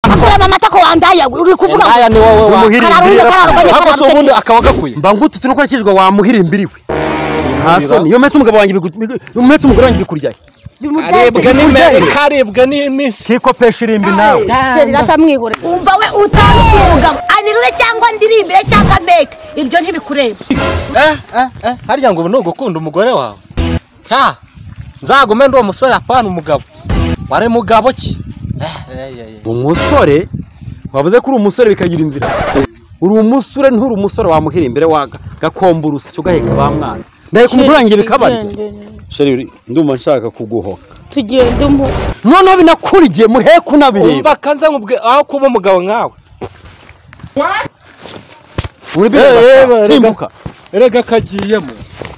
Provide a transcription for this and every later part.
Amakura mama atako wandaya uri kuvuga ngo Indaya ni wowe wa- Umuhiri kararuje imbere. kararuganye Ako si ubundi kararuganye akaba gakuye. mba ngututse nuko nakijwe wamuhira imbiriwe nta soni iyo metse umugabo wanjye bigu- iyo metse umugore wanjye bikuryaye Karibwa n'imbehe, karibwa n'imisi. kiko pesha irimbi nawe sheri ratamwihore umva we utaruta umugabo anirure cyangwa ndirimbire cyangwa meke ibyo ntibikureba Eh, eh, eh, harya ngo ubu ni ugukunda umugore wawe? Ha! Nzagume ndi uwo musore apana umugabo. Wari mugabo ki? Eh, eh, eh, eh. umusore wavuze ko uri umusore bikagira inzira uri umusore nturi umusore wamuhira imbere waga gakomba urusyo ugaheka ba mwana ndaheka umugore wanjye bikabarya sheri ndumva nshaka kuguhoka tugende umu noneho binakurigiye muheka unabireba Umva kanza nkubwe aho kuba umugabo nkawe. uri Eh, eh, bireba eh, simbuka Erega kagiyemo.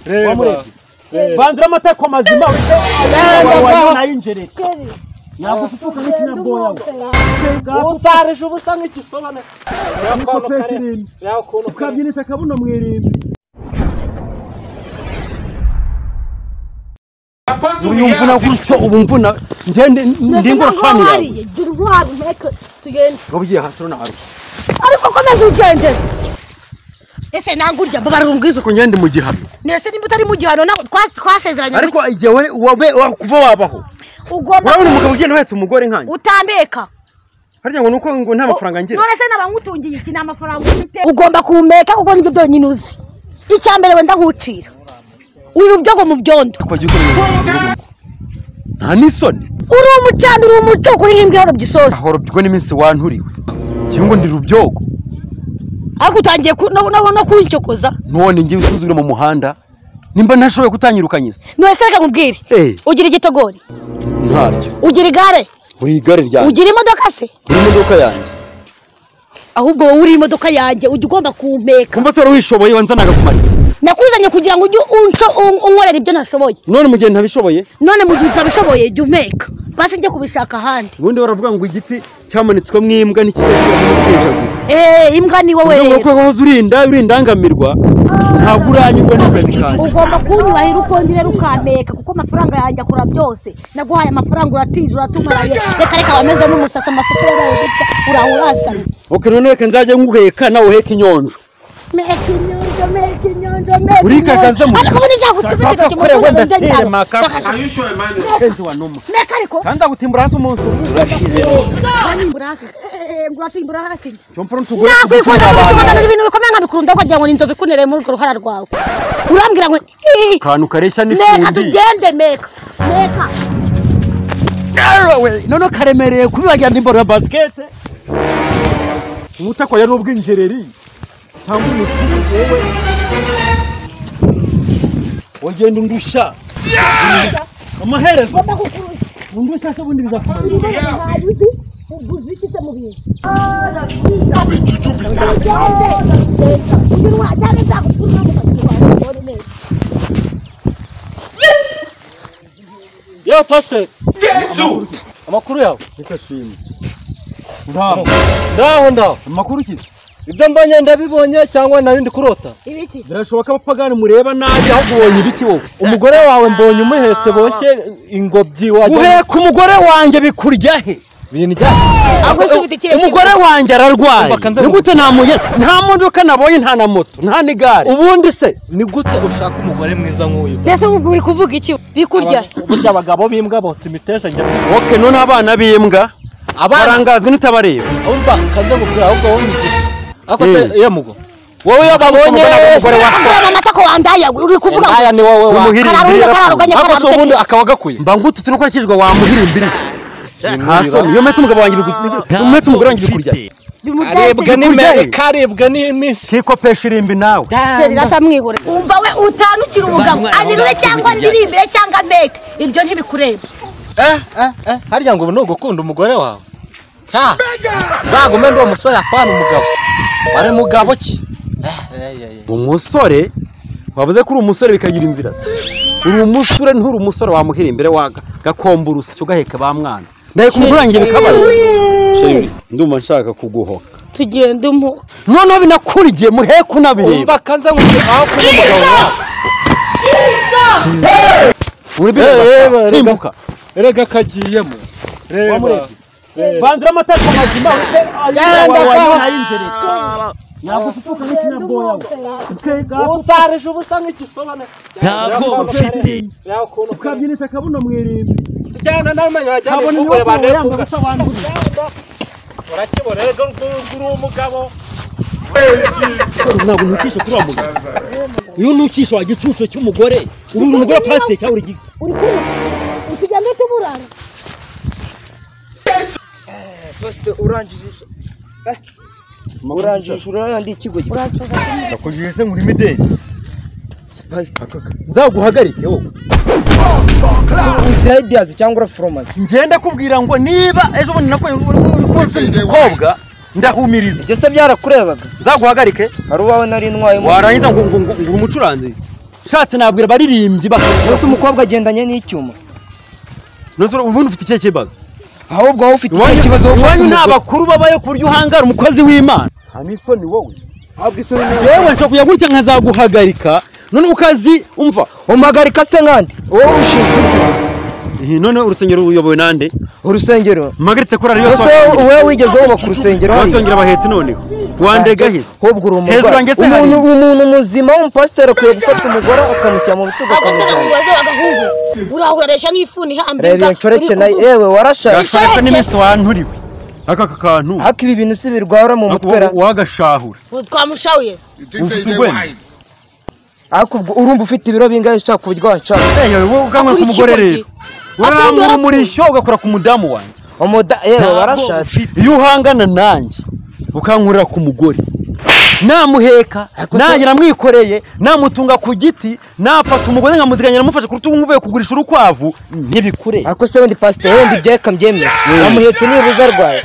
Reba. bandira amatako mazima Usarije ubusa nk'igisobane. Yakono kare. Yakono kare. uriyumvuna gutyo ubu mvuna ngende ndingura fani yawe gira intwaro meke tugende wabwiye hasi runahari ariko komeza ugende ese nanga urya babara ubwiza ko ngende mu gihano nese nimba utari mu gihano nawe twa- twasezeranye ariko igihe we- wabe- wa- kuva wabaho ugomba urabona umugabo ugenda uhetse umugore nkanjye utambeka harya ngo nuko ngo nta mafaranga ngira none se n'abamutungiye iki ni amafaranga ufite ugomba kumeka kuko nibyo byonyine uzi icyambere wenda nkucira uri rubyogo mu byondo twagiye ukora ibintu byose. nta n'isoni uri umucanda uri umucuko uri nk'imbwa yorobye isosi ahora ubwo n'iminsi wanturiwe cyangwa ndi rubyogo ariko utangiye ku- no- no no kuncokoza none ngiye usuzugura mu muhanda nimba ntashoboye kutanyirukanyiza none se reka nkubwire Eh. ugira igitogori ntacyo ugira igare uri igare ryanjye ugira imodoka se uri imodoka yanjye ahubwo wowe uri imodoka yanjye ujya ugomba kumpeka kumva se wari wishoboye wanzanaga kumara iki nakuzanye kugira ngo ujye unco- un- unkorera ibyo nashoboye none mu gihe ntabishoboye none mu gihe utabishoboye jya umpeka basi njye kubishaka ahandi ubundi baravuga ngo igiti cyamanitswemo imbwa ntikidashobora kumutejagura eee imbwa ni wowe Ubu rero ngubu wahoze urinda urindangamirwa ntabwo uranyurwa n'akazi kanjye ugomba kunyubahira ukongera ukampeka kuko amafaranga yanjye akora byose naguhaye amafaranga uratije uratumaraye reka reka wameze n'umusasa amasuka yabaye gutya uraho urasamye ok none reka nzajya nguheka nawe uheka inyonjo meka inyonjo meka inyonjo meka Urikagaza mu- ariko ubundi byagutumye Kaka, kugira kore ngo wenda utunge sire mu maka. byawe kenshi wanuma meka ariko kandi agutimbura hasi umunsi umwe cyompa ntugure nakwikunda kugutumana ibintu bikomeye nkabikurunda ukagira ngo ni inzovu ikunereye muri urwo ruhara rwawe urambwira ngo "Ii, akantu kareshya meka n'ifundi tugende meka meka Yewe, noneho karemereye kubibagira ndimboro ya basikete umutakoya n'ubw'injereri cyangwa umutuku yewe wagenda undusha amaherezo undusha se ubundi bizakumara yewe pasiteri Amakuru yawe. ntishashime ngaho Ndaho ndaho. amakuru ukize Ibyo mbonye ndabibonye cyangwa narindi kurota. ibiki birashoboka abapagani mureba nabi ahubwo ubonye ibiki wowe Umugore wawe mbonye umuhetse boshye ingobyi wajya. guheka umugore wanjye bikurya he Bintu bya. ahubwo se ufite ikihe umugore wanjye ararwaye Umva, kanze ni gute namugera nta modoka nabonye nta na moto nta n'igare Ubundi se ni gute ushaka umugore mwiza nk'uyu? mbese ubu uri kuvuga iki bikurya Burya abagabo b'imbwa botsa imiteja njya. oke none abana b'imbwa Abana barangazwa n'itabareba umva kanze nkubwira ahubwo wowe unyigishe. Ako se Eh. iyo mugo. wowe iyo babonye umugore wa so amakura mama atako wandaya uri kuvuga ngo Indaya ni wowe wa. Umuhiri kararuje kararuganye Ako se ubundi kararuganye akaba gakuye. mba ngututse nuko nakijwe wamuhira imbiri nta soni iyo metse umugabo wanjye bikurya iyo metse umugore wanjye bikurya Karibwa Kurya n'imbehe, he? karibwa n'imisi. kiko pesha irimbi nawe sheri ratamwihore umva we utanukira umugabo anirure cyangwa ndirimbire cyangwa meke ibyo ntibikureba Eh, eh, eh, harya ngo ubu ni ugukunda umugore wawe? Ha! Nzagume ndi uwo musore apana umugabo. Wari mugabo ki? Eh, eh, eh, eh. umusore wavuze ko uri umusore bikagira inzira se uri umusore nturi umusore wamuhira imbere waga gakomba urusyo ugaheka ba mwana ndaheka umugore wanjye bikabarya ndumva nshaka kuguhoka tugende umu noneho binakurigiye muheka unabireba Umva kanze nkubwira aho kuba umugabo nkawe. uri Eh, eh, bireba rega- simbuka Erega kagiyemo. Reba. Wamurebye? bandira amatako mazima pe Genda kwaho. nagututuka n'ikinyagoya usarije ubusa nk'igisobane ntabwo ufite yawe ukuntu ukabye ukabyinisha akabuno mwirimbi ujyana n'amenyo wajyana kabone niyo ifunguro yanga bandekuga gusobanurira urakibona rero uri umugabo ntabwo ntukisha kuri uwo mugabo iyo ntukisha wa gicucu cy'umugore ubu uri umugore wa pasiteri cyangwa uri uri kumwe uri kugenda uhita uburara Pastor urangije urangije urarandi ikigo nakujije se nkuri mideli nzaguhagarike wowe ugira ideas cyangwa ura fromasi ngenda kubwira ngo niba ejo bundi nakuye uri kumva umukobwa ndahumiriza ibyo se byarakurebaga nzaguhagarike hari uwawe nari ntwaye mu- warangiza ngo ngo uri umucuranzi ushatse nabwira abaririmbyi bakaba Ese umukobwa agendanye n'icyuma ubundi ufite ikihe kibazo ahubwo wowe ufite ikindi kibazo wowe ufite iwanyu ni umugore. abakuru babayo ku buryo uhangara umukozi w'imana hamisoni wowe yewe nshobora kujya gutya nkazaguhagarika noneho ukazi umva umuhagarika se nkande wowe ushinzwe iki? Ihi, noneho urusengero uyobowe nande urusengero mpagaritse kurara iyo Ese wowe- wowe wigeze wubaka urusengero hariya? wasongera abahetse noneho wandega hise ahubwo uri hejuru yanjye umugore se hari umuntu umuntu muzima w'umupasiteri akwiye gufata umugore akamushyira mu bitugu agasana akamujyana umubaze w'agahungu urahureresha nk'ifuni ihambirwa reba iyo nshoreke nayo yewe warashaje gashoreka n'iminsi wanturiwe aka aka kantu haka ibi bintu si birwara mu ako mutwe ra wagashahura twamushawiye se ufite urwenya ariko ubwo urumva ufite ibiro bingahe ushaka kuryoha nshaka Eh, wowe ukanywa ku mugore rero waramurumisha ugakora ku mudamu wanjye umuda yewe Ntabwo warashatse ufite- iyo uhangana nanjye ukankurira ku mugore namuheka nanjye namwikoreye namutunga ku giti nafata umugore nkamuziganya namufashe ku rutugu nkuvuye kugurisha urukwavu ntibikure ariko se wenda pasiteri wenda ibyo akabyemera wamuhetse nibuze arwaye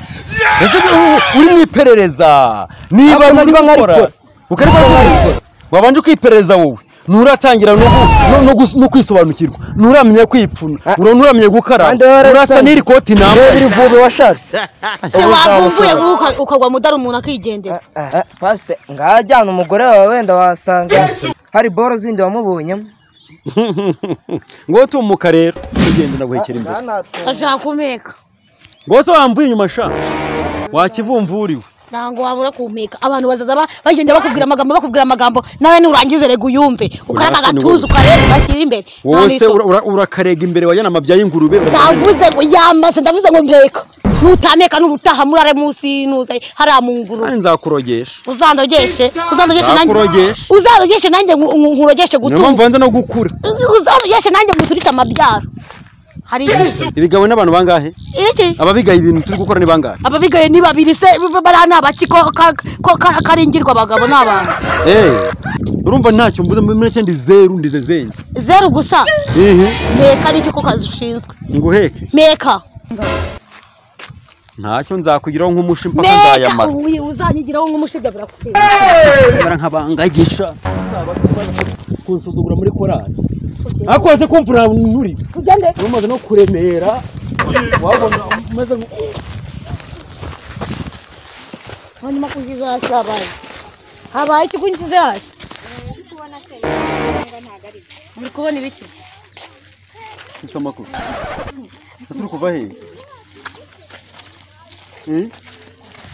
Ese u- uri mu iperereza niba Ariko uri nariba gukora nkarikora. ukareba Nariba ko nkarikora. wabanje kwiperereza wowe nturatangira no gu- no- no gus- no kwisobanukirwa nturamenya kwipfuna Ah. ura- nturamenya gukaraba Kandi warabitangiye. urasa n'iri koti yewe nambaye biri vuba washatse se Ubu wavumbuye utabashobora. vuba uka- ukagwa mudari umuntu akigendera Eh, pasiteri ngajyana umugore wawe wenda wasanga hari boro zindi wamubonyemo ngo tumuka rero ugende ndaguhekera imbere ashaka kumeka ngo se wamvuye inyuma sha wakivumvuriwe ntabwo wabura kumpeka abantu bazaza ba- bagenda bakubwira amagambo bakubwira amagambo nawe nurangize rega uyumve ukareka Urasa ni agatuza ukareba ugashyira imbere wowe Nta se n'isomo. ura- ura- urakarega imbere wajyana amabya y'ingurube ndavuze ngo yamaze ndavuze ngo mpeka nutameka n'ubutaha murare munsi y'inuze hariya mu nguru kandi nzakurogesha uzandogeshe uzandogeshe nanjye Nakurogeshe. uzandogeshe nanjye nku- nku- nkurogeshe niyo gutu mpamvu nza no gukura uzandogeshe nanjye nguturike amabyaro hari iki ibigawe n'abantu bangahe iki ababigaye ibintu turi gukora ni bangahe ababigaye ni babiri se bariya ni abaki ko ka- ko ka- karingirwa abagabo ni abantu Eh, urumva ntacyo mvuze muri make ndi zeru ndize zenge zeru gusa ihi meka nicyo ko kazi ushinzwe nguheke meka ntacyo nzakugiraho nk'umushi mpaka meka nzayamara uyu uzanyigiraho nk'umushinga birakutera mara nkabangagisha kunsuzugura muri korali akose kumpura nturi tugende umaze no kuremera wabona umeze nk- hanyuma kungiza hasi habaye habaye iki kungize hasi muri kubona ibiki Mfite amakuru ese uri kuva hehe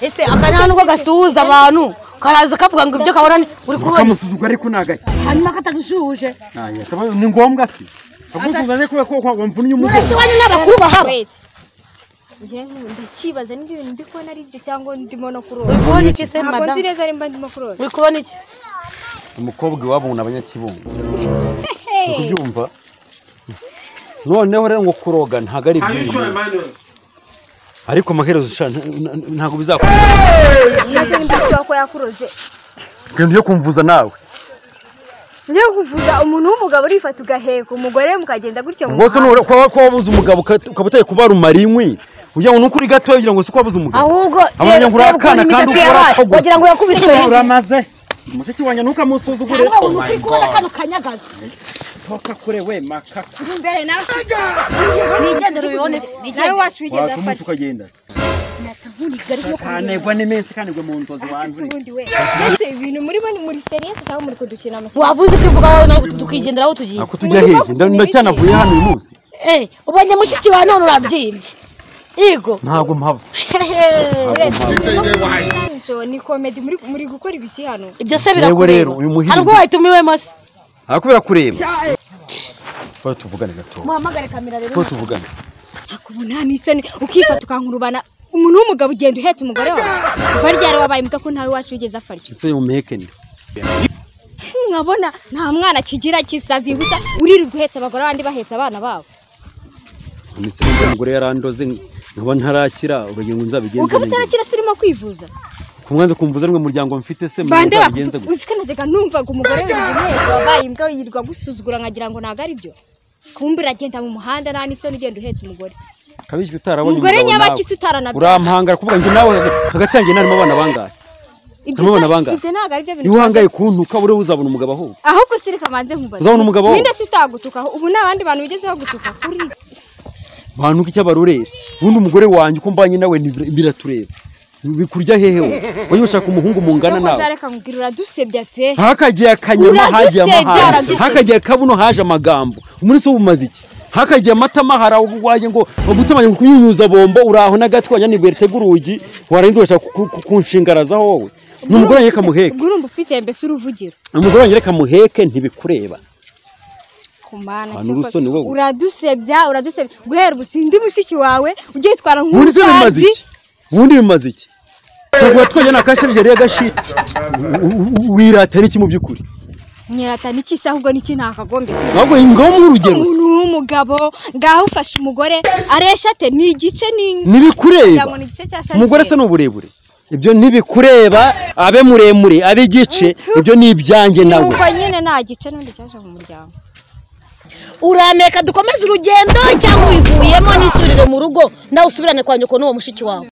ese akanyaha nuko gasuhuza abantu karaza kavuga ngo ibyo kabona ni- uri kubona ukamusuzugura ariko ni agake hanyuma katagusuhuje Aya, taba- ni ngombwa se amusuzaje kubera ko wamvunye umugore uretse iwanyu n'abakuru bahaba wete njye nku- ndakibaza niba ibintu ndi kubona ari byo cyangwa ndimo no uri kuroba kubona iki se ntabwo nzi madamu neza nimba ndimo kuroba uri kubona iki se umukobwa iwabo ni abanyakibungo uri kubyumva noneho rero ngo kuroga ntabwo ari ibyiza ariko amaherezo sha, nta- nta- ntabwo bizakunda maze nimba ashobora kuba yakuroze ibintu byo kumvuza nawe njye kuvuga umuntu w'umugabo urifata ugaheka umugore mukagenda gutyo mu rwose muhanda. nura- kuba kuba wabuze umugabo uka- ukaba utari kubarumara inkwi kugira ngo ni ukuri gatoya kugira ngo si ko wabuze umugabo ahubwo abonye ngo uri reba ukuntu akana kandi imisatsi ukora yabaye ako gusa wagira ngo yakubise umuntu uramaze mushiki wanjye ntukamusuzugure cyangwa umuntu uri kubona kano kanyagaza ntukakure we makaka Uri imbere nawe se nigendere ubibone se nawe nigendere wacu wigeze afatwa ukagenda se nkunigari nko ntanegwa n'iminsi kanigwe mu nzozi ese ubundi we ese ibintu murimo ni muri seriyesi cyangwa muri kudukina amakipe wavuze ibyo uvuga wowe nawe tukigenderaho tugiye ako tujya hehe ndacyanavuye hano uyu munsi Eh, ubonye mushiki wa none urabyimbye Igo. ntabwo mpava So, ni comedy muri muri gukora ibiki hano Ibyo se Yewe birakureba. rero, uyu muhirwa. Hari ubwo wayitumiwemo se? aha kubera kureba tuba tuvugane gato muhamagare kamera rero tuba tuvugane nta n'isoni ukifata ukankurubana umuntu w'umugabo ugenda uhetse umugore wawe kuva ryari wabaye imbwa ko ntawe wacu wigeze afarwa ese mu mehekende nkabona nta mwana kigira kisazi gusa uririrwa uhetse abagore abandi bahetse abana babo imisego y'umugore yarandoze nkaba ntarakira urugero ngo nzabigenze ukaba neza utarakira se urimo kwivuza ku mwanza kumvuza rumwe muryango mfite se mbe bande nzabigenze gute bakuvuga uzi ko najyaga numvaga umugore wirirwa uhetse wabaye imbwa yirirwa agusuzugura nkagira ngo ntabwo ari byo kumbe uragenda mu muhanda nta n'isoni ugenda uhetse umugore kabishywe utarabonye Umugore umugabo nawe. nyabaki se utaranabyara? urampangara kuvuga ngo nawe hagati yanjye narimo abana bangahe ibyo Turabona se- bangahe? ibyo ntabwo ari byo bintu niba uhangaye kuntuka buriya uzabona umugabo ahubwo ahubwo sireka banze nkubaze Uzabona umugabo wo? ninde se utagutukaho ubu nta bandi bantu bigezeho gutuka kuri bantuka icyo abarorera ubundi umugore wanjye uko mbanye nawe ntibira- biratureba bikurya hehe we wowe ushaka umuhungu mungana Nubwo nawe uzareka nkubwira uradusebya pe hakagiye akanyama Uradusebya, hagiye amahara uradusebya. hakagiye akabuno haje amagambo umunsi w'ubumaze iki hakagiye amatama hari aho waje ngo gutamanya kunyunyuza bombo uraho n'agatwi wanyanibwe ritega urugi warenze urashaka ku- ku- kunshingaraza wowe ni umugore wanjye reka muheke ubwo urumva ufite mbese uruvugiro umugore wanjye reka muheke ntibikureba kumana Hano urusoni wowe. uradusebya uradusebya guhera ubu sindi mushiki wawe ujye witwara ubundi se bimaze nk'umusazi iki ubundi bimaze iki tugura twajya na kasharije rero gashira wirata n'iki mu by'ukuri nyirata n'ikisi ahubwo n'iki ntakagombe ahubwo ngaho mw'urugero se. umuntu w'umugabo ngaho ufashe umugore areshya ate ni igice ni ntibikureba Cyangwa ni igice cya sharijeri. umugore se ni uburebure ibyo ntibikureba abe muremure abe igice ibyo ni ibyanjye nawe nuko nyine nta gice n'undi cyaje mu muryango Urameka dukomeze urugendo cyangwa ubivuyemo nisurire mu rugo nawe usubirane kwa nyoko n'uwo mushiki wawe.